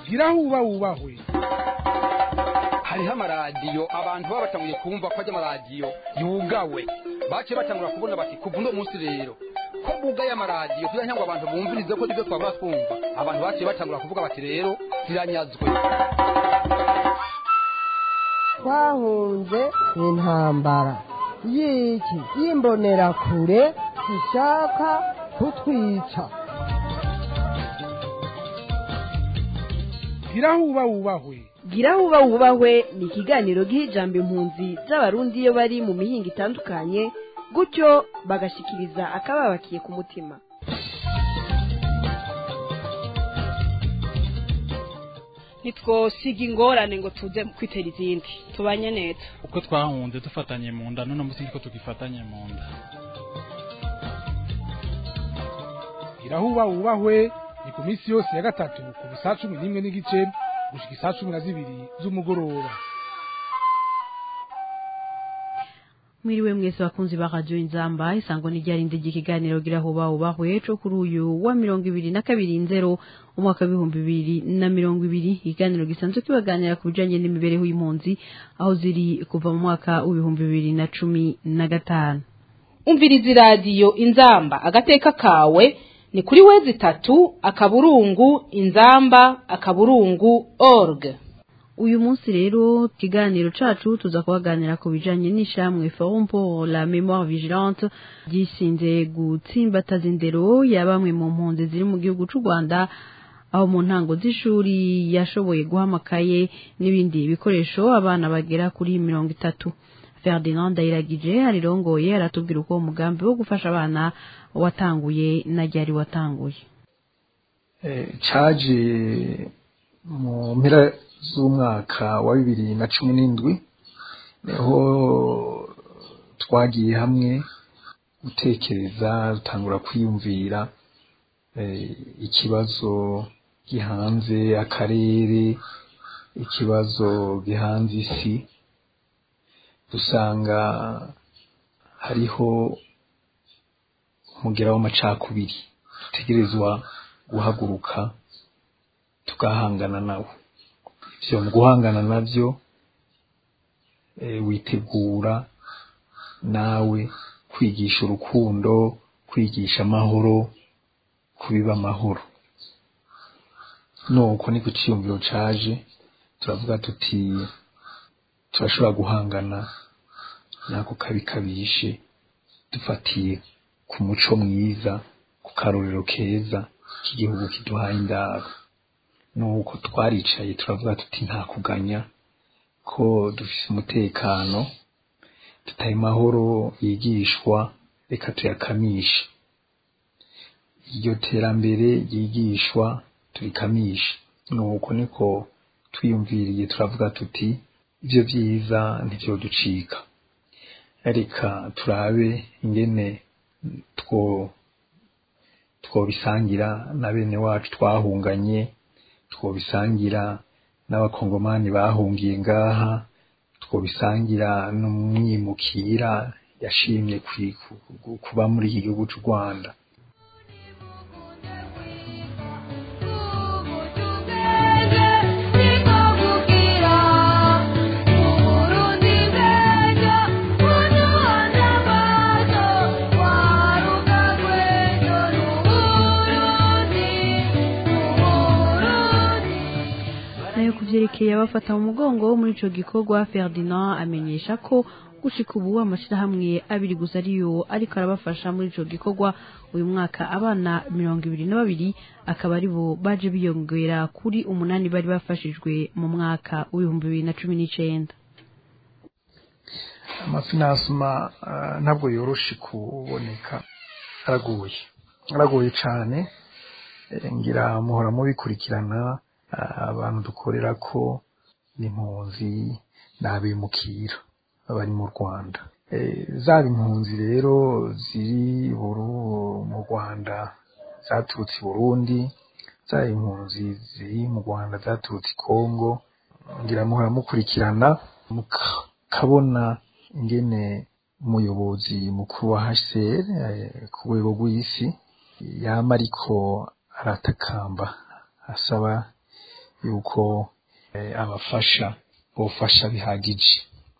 gira huba wubahwe hariho amaradiyo abantu baba batanguye kumva ko ajya amaradiyo yugawe baciye batangura kubona bati kuva uno munsi rero ko bugaye amaradiyo kugira ngo abantu bumvirize ko ibyo twabura twumva abantu baciye batangura kuvuga bati rero ziranyazwe twahunze intambara y'iki y'imbonerakure zishaka kutwica gira huba wubahwe gira huba wubahwe ni ikiganiro giha ijambo impunzi z'abarundi iyo bari mu mihinga itandukanye gutyo bagashikiriza akababakiye ku mutima ntitwosiga ingorane ngo tuze kwitera izindi tubanye neza uko twahunze dufatanye mu nda none munsi niko tugifatanye mu nda gira huba wubahwe ni ku minsi yose ya gatatu kuva saa cumi n'imwe n'igice gushika isaa cumi na zibiri z'umugoroba mwiriwe mwese bakunzi ba radio inzamba isango n'iryarinde ry'ikiganiro gira huba wubahwe co kuri uyu wa mirongo ibiri na kabiri nzero umwaka w'ibihumbi bibiri na mirongo ibiri ikiganiro gisanzwe kibaganira ku bijanye n'imibereho y'impunzi aho ziri kuva mu mwaka w'ibihumbi bibiri na cumi na gatanu umviriza iradiyo inzamba agateka kawe ni kuri wezi itatu akaburungu inzamba akaburungu org uyu munsi rero ikiganiro cacu tuza kubaganira ku bijanye n'ishamwe forum pour la mémoire vigilante ryishinze gutsimbataza indero ya bamwe mu mpunzi ziri mu gihugu c'u rwanda aho mu ntango z'ishuri yashoboye guha amakaye n'ibindi bikoresho abana bagera kuri mirongo itatu ferdinand ndayiragije arirongoye aratubwira uko uwo mugambi wo gufasha abana watanguye na ryari watanguye caje mu mpera z'umwaka wa bibiri na cumi n'indwi niho twagiye hamwe gutekereza dutangura kwiyumvira ikibazo gihanze akarere ikibazo gihanze isi dusanga hariho umugera w'amacakubiri dutegerezwa guhaguruka tugahangana nawo ivyo mu guhangana navyo witegura nawe kwigisha urukundo kwigisha amahoro kubiba amahoro nuko niko iciyumviro caje turavuga tuti turashobora guhangana nako kabi kabishe dufatiye ku muco mwiza ku karorero keza k'igihugu kiduhaye indaro nuko twaricaye turavuga tuti nta kuganya ko dufise umutekano tutaye mahoro yigishwa reka tuyakamishe iryo terambere ryigishwa turikamishe nuko niko twiyumviriye turavuga tuti ivyo vyiza ntivyoducika reka turabe ingene two twobisangira na bene wacu twahunganye twobisangira n'abakongomani bahungiye ngaha twobisangira n'umwimukira yashimye kuba muri iki gihugu c'u rwanda vyerekeye abafata mu mugongo muri ico gikorwa Ferdinand amenyesha ko gushika ubu amashirahamwe abiri gusa ariyo ariko arabafasha muri ico gikorwa uyu mwaka abana mirongo ibiri na babiri akaba ari bo baje biyongera kuri umunani bari bafashijwe mu mwaka w'ibihumbi bibiri na cumi n'icenda amafinansima ntabwo yoroshe kuboneka aragoye aragoye cane ngira muhora mubikurikirana abantu dukorera ko n'impunzi n'abimukira bari mu rwanda zaba impunzi rero ziri mu rwanda zaturutse i burundi zaba impunzi ziri mu rwanda zaturutse i kongo ngira muhora mukurikirana mukabona ingene umuyobozi mukuru wa hcr ku rwego rw'isi yama ariko aratakamba asaba yuko abafasha bofasha bihagije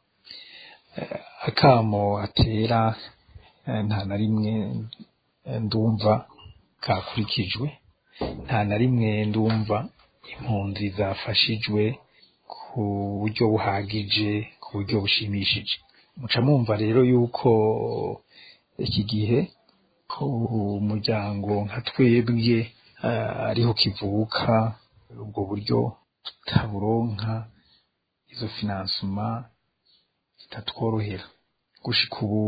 akamo atera nta na rimwe ndumva kakurikijwe nta na rimwe ndumva impunzi zafashijwe ku buryo buhagije ku buryo bushimishije muca mwumva rero yuko iki gihe ku muryango nka twebwe ariho kivuka ubwo buryo tutaburonka izo finansuma zitatworohera gushika ubu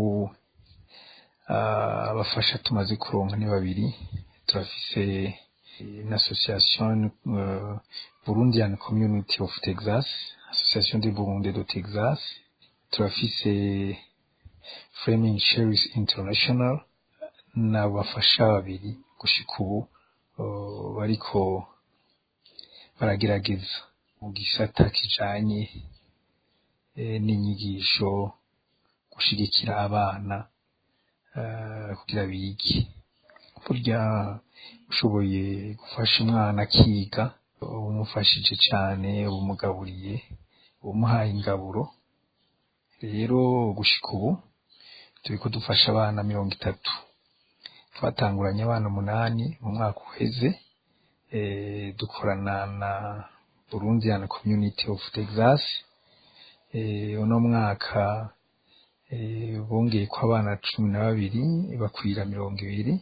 abafasha tumaze kuronka ni babiri turafise une association euh, Burundian Community of Texas, Association de Burundi de Texas, turafise Framing Cherries International n'abafasha babiri gushika ubu uh, bariko baragerageza mu gisata kijanye eh, n'inyigisho gushigikira abana uh, kugira bige burya ushoboye gufasha umwana akiga umufashije cyane umugaburiye umuhaye ingaburo rero gushika ubu turiko dufasha abana mirongo itatu twatanguranye abana umunani mu mwaka uheze e, dukorana na Burundian Community of Texas e, uno mwaka e, bongeye ko abana cumi na babiri bakwira mirongo ibiri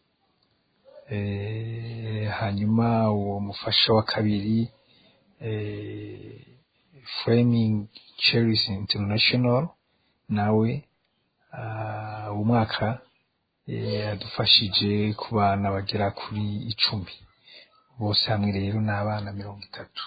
hanyuma uwo mufasha wa kabiri framing cherries international nawe uwo mwaka yadufashije ku bana bagera kuri icumi bose hamwe rero ni abana mirongo itatu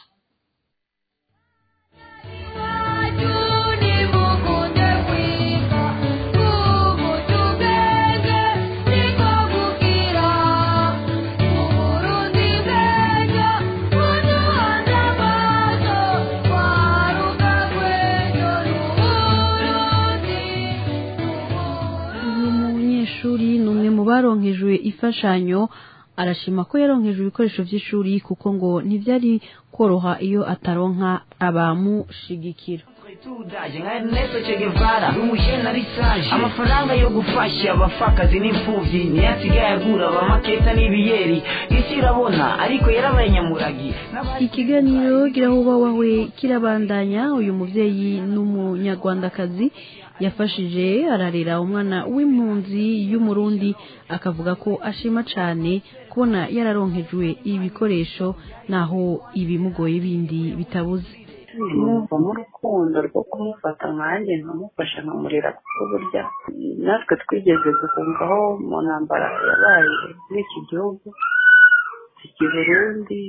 baronkejwe imfashanyo arashima ko yaronkejwe ibikoresho by'ishuri kuko ngo ntibyari koroha iyo ataronka abamushigikira tudaje nka Ernesto Che Guevara umujene ari sage amafaranga yo gufasha abafakazi n'imfuvyi niyo asigaye agura abamaketa n'ibiyeri isi irabona ariko yarabaye nyamuragi ikiganiro girahuba wawe kirabandanya uyu muvyeyi n'umunyarwandakazi yafashije ararera umwana w'impunzi y'umurundi akavuga ko ashima cane kubona yararonkejwe ibikoresho naho ibimugoye bindi bitabuze numva mu rukundo rwo kumufata nkanjye nkamufasha nkamurera kuko burya natwe twigeze guhungaho mu ntambara yabaye muri iki gihugu iki burundi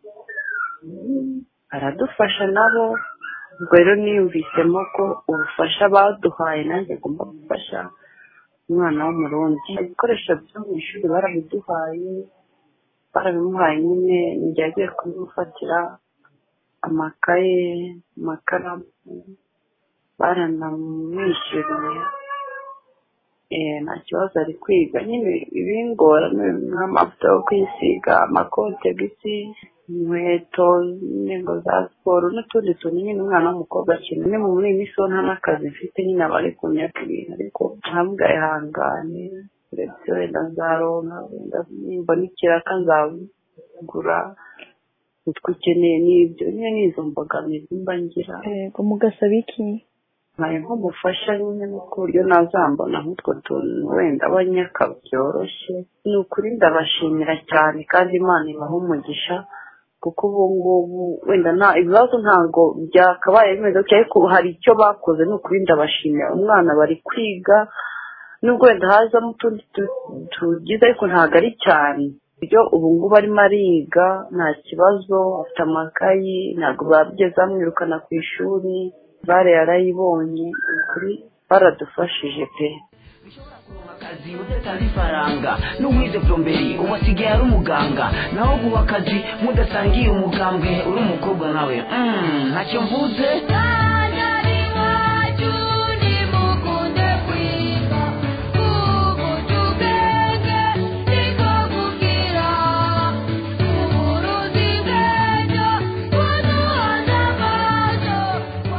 aradufasha nabo ubwo rero niyumvisemo ko ubufasha baduhaye nanjye agomba gufasha umwana w'umurundi ibikoresho byo mu ishuri barabiduhaye barabimuhaye nyine njye agiye kubimufatira amakaye amakaramu baranamwishyuriye nta kibazo ari kwiga nyine ibingora nk'amavuta yo kwisiga amakote gisi inkweto n'ingo za siporo n'utundi tuntu nyine umwana w'umukobwa akina ni muri iyi minsi nta n'akazi mfite nyine aba ari kunyaka ibintu ariko ntabwo ihangane ndetse wenda nzaronka wenda nimbona ikiraka nzagura utwo ukeneye n'ibyo nyine n'izo mbogamizi mba ngira yego mugasaba iki nkaye nk'umufasha nyine no ku buryo nazambona nk'utwo tuntu wenda abanyaka byoroshye ni ukuri ndabashimira cyane kandi imana ibaha umugisha kuko ubu ngubu wenda nta ibibazo ntabwo byakabaye bimeze gutya ariko hari icyo bakoze ni ukuri ndabashimira umwana bari kwiga nubwo wenda hazamo utundi tugize ariko ntabwo ari cyane ibyo ubu ngubu arimo ariga nta kibazo afite amakayi ntabwo babigeze bamwirukana ku ishuri bare yarayibonye ukuri baradufashije pe akazi udatanze ifaranga n'uwize plomberi ubu asigaye ari umuganga naho guha akazi mudasangiye umugambwe uri umukobwa nawe ntacyo mvuze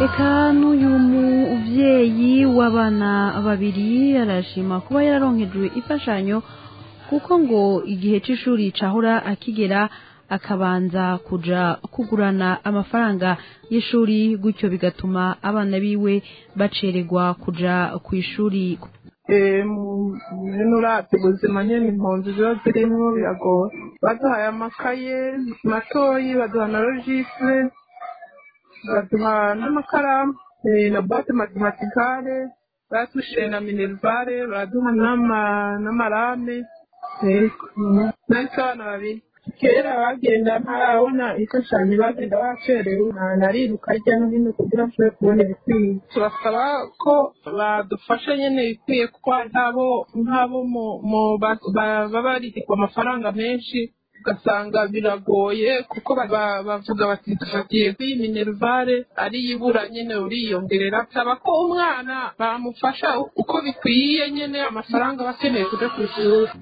eka n'uyu mubyeyi w'abana babiri arashima kuba yararonkejwe imfashanyo kuko ngo igihe c'ishuri cahora akigera akabanza kuja kugurana amafaranga y'ishuri gutyo bigatuma abana biwe bacererwa kuja ku ishuri bino uravye ubuzima nyene impunzi ziba zirimwo biragoye baduhaye amakaye matoyi baduha na logistre baduha n'amakaramu eh, na boite matematikale batushiye na minervare baraduha n'ama- n'amarame nahise abana babiri kera bagenda ntarabona imfashanyo bagenda bacerewe na- nariruka hirya no hino kugira nshobore kubona ibikwiye turasaba ko badufasha nyene ibikwiye kuko nk'abo nk'abo mu- mu- ba- ba- baba baririkwa amafaranga menshi ugasanga biragoye kuko ba- ba- bavuga bati dufatiye kuri minervare ariyo ibura nyene uriyongerera saba ko umwana bamufasha uko bikwiye nyene amafaranga aba akeneye kuja ku ishuri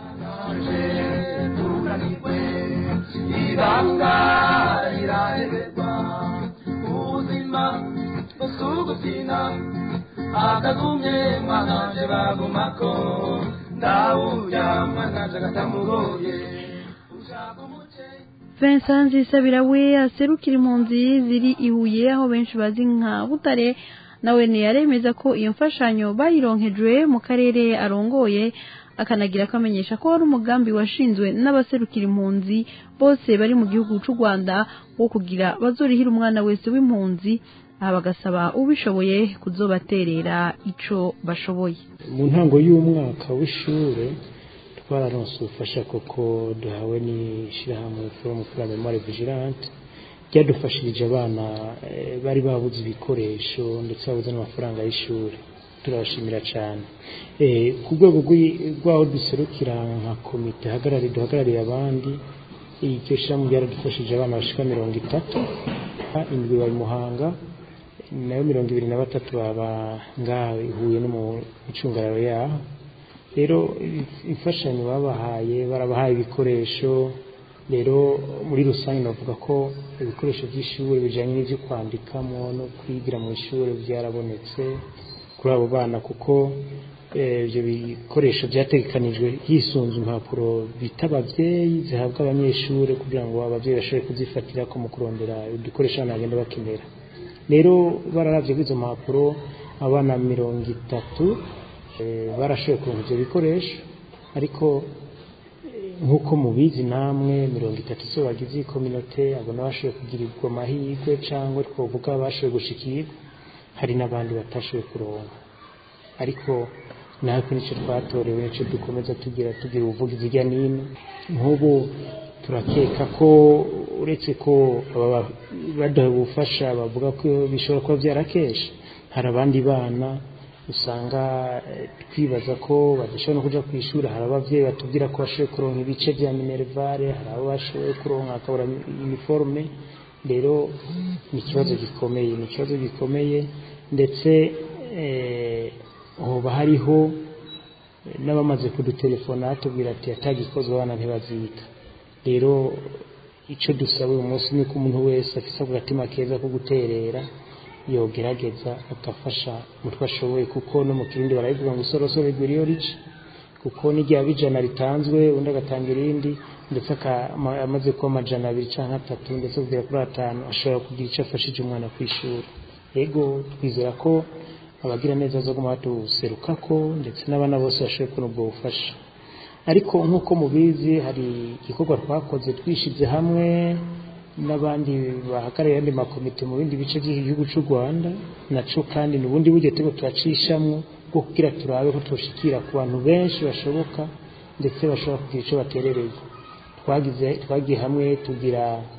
ibanga riraheberwa ubuzima busugukina akagumye mwananje bagumako ndawurya mwananje agatamugoye Vincent Nzisabira we aserukira impunzi ziri i Huye aho benshi bazi nka Butare nawe ntiyaremeza ko iyo mfashanyo bayironkejwe mu karere arongoye akanagira ko amenyesha ko wari umugambi washinzwe n'abaserukira impunzi bose bari mu gihugu cy'u Rwanda wo kugira bazorihira umwana wese w'impunzi aha bagasaba ubishoboye kuzobaterera ico bashoboye mu ntango y'umwaka w'ishure twararonse ubufasha koko duhawe n'ishyirahamwe forum pour la memoire vigilante ryadufashirije abana eh, bari babuze ibikoresho ndetse babuze n'amafaranga y'ishuri turabashimira cyane Eh, ku rwego rw'i- rw'aho duserukira nka komite hagarariye duhagarariye abandi iryo shyirahamwe ryaradufashije abana bashika mirongo itatu indwi bari muhanga nayo mirongo ibiri na batatu baba ngaha ihuye no mu micungararo yaho rero imfashanyo babahaye barabahaye ibikoresho rero muri rusange navuga ko ibikoresho by'ishuri bijyanye n'ibyo kwandikamo no kwigira mu ishuri byarabonetse kuri abo bana kuko eh, ibyo bikoresho byategekanijwe hisunze impapuro bita ababyeyi zihabwa abanyeshuri kugira ngo ababyeyi bashobore kuzifatira ko mu kurondera udukoresho abana bagenda bakenera rero bararavye kuri izo mpapuro abana mirongo itatu eh, barashoboye kuronka ivyo bikoresho ariko eh, nk'uko mubizi namwe mirongo itatu so bagize iyi kominote abo n'abashoboye kugirirwa amahirwe cyangwa twavuga bashoboye gushikirwa hari n'abandi batashoboye kuronka ariko natwe nicyo twatorewe nicyo dukomeza tugira tugira ubuvugizi hirya n'ino nk'ubu turakeka ko uretse ko aba baduha ubufasha bavuga ko bishobora kuba byarakesha hari abandi bana usanga eh, twibaza ko badashobora no kuja ku ishuri hari abavyeyi batubwira ko bashoboye kuronka ibice vya minervare hari abo bashoboye kuronka akabura uniforme rero ni ikibazo gikomeye ni ikibazo gikomeye ndetse eh, hoba hariho eh, n'abamaze kudutelefona batubwira ati atagikozwe abana ntibaziga rero icyo dusaba uyu munsi ni ko umuntu wese afite ako gatima keza ko guterera yogerageza agafasha umutwe ashoboye kuko no mu kirundi barabivuga ngo isorosoro rigura iyo rica kuko n'igihe abijana ritanzwe undi agatanga irindi ndetse aka- ama- amaze kuba amajana abiri cyangwa atatu ndetse kugera kuri atanu ashobora kugira icyo afashije umwana ku ishuri yego twizera ko abagira neza zo guma batuseruka ko ndetse n'abana bose bashoboye kubona ubwo bufasha ariko nk'uko mubizi hari igikorwa twakoze twishize hamwe n'abandi bahagarariye andi makomite mu bindi bice by'igihugu cy'u rwanda naco kandi ni ubundi buryo turiko turacishamwo bwo kugira turabe ko tushikira ku bantu benshi bashoboka ndetse bashobora kugira icyo baterereye twagize twagiye hamwe tugira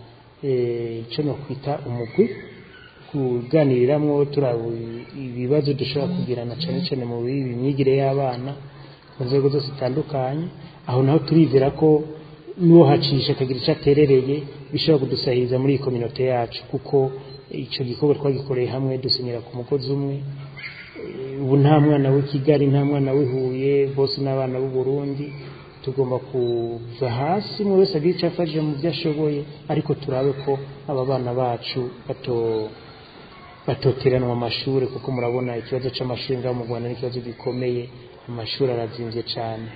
eh, ico no kwita umugwi kuganiriramwo turaba ibibazo dushobora kugirana cyane cyane mu myigire y'abana ku nzego zose zitandukanye aho naho turizera ko n'uwo hacisha akagira icyo aterereye bishobora kudusahiriza muri iyi kominote yacu kuko icyo gikorwa twagikoreye hamwe dusenyera ku mugozi umwe Eh, ubu nta mwana w'i kigali nta mwana w'i huye bose n'abana b'u burundi tugomba kuva hasi umwe wese agira icyo afashije mu byo ashoboye ariko turabe ko aba bana bacu bato batoteranwa amashuri kuko murabona ikibazo c'amashuri ngaho mu rwanda n'ikibazo gikomeye amashuri arazimvye cane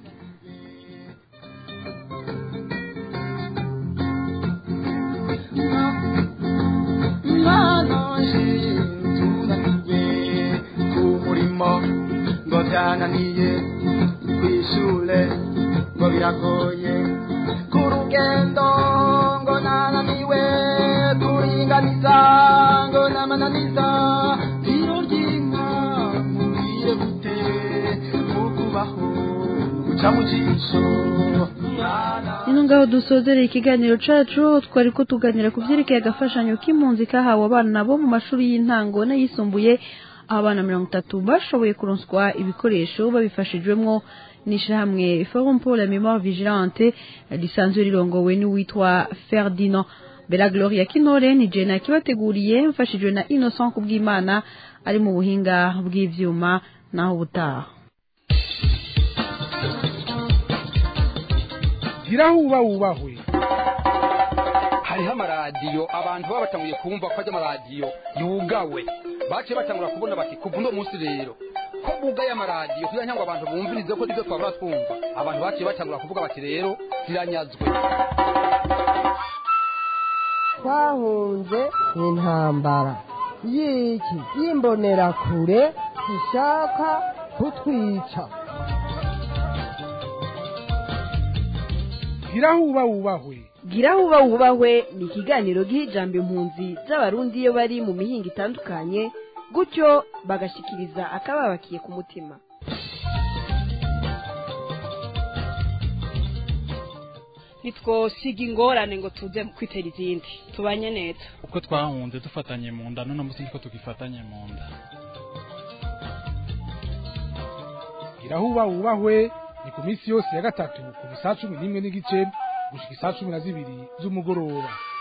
umurimo ngo byananiye kwishure ngo biragoye ku rugendo ngo nananiwe kuringaniza ngo namananiza tiro ry'inka mubwire gute ukubaho guca mu jisho ino ngaho dusozereye ikiganiro cacu twari ko tuganira ku vyerekeye agafashanyo k'impunzi kahawe abana bo mu mashuri y'intango n'ayisumbuye aho abana mirongo itatu bashoboye kuronswa ibikoresho babifashijwemwo n'ishirahamwe forum pour la mémoire vigilante risanzwe rirongowe n'uwitwa ferdinand bela gloria kinore ni jena kibateguriye mfashijwe na innocent kubw'imana ari mu buhinga bw'ivyuma naho ubutaha gira huba wubahwe hariho amaradiyo abantu baba batanguye kumva ko ajya amaradiyo yugawe baciye batangura kubona bati kuva uno munsi rero ko bugaye amaradiyo kugira ngo abantu bumvirize ko nibyo twabura twumva abantu baciye batangura kuvuga bati rero ziranyazwe twahunze intambara y'iki y'imbonerakure ishaka kutwica gira huba wubahwe gira huba wubahwe ni ikiganiro giha ijambo impunzi z'abarundi iyo bari mu mihinga itandukanye gutyo bagashikiriza akababakiye ku mutima ntitwosiga ingorane ngo tuze kwitera izindi tubanye neza uko twahunze dufatanye mu nda none munsi niko tugifatanye mu nda gira huba wubahwe ni ku minsi yose ya gatatu kuva isaa cumi n'imwe n'igice gushika isaa cumi na zibiri z'umugoroba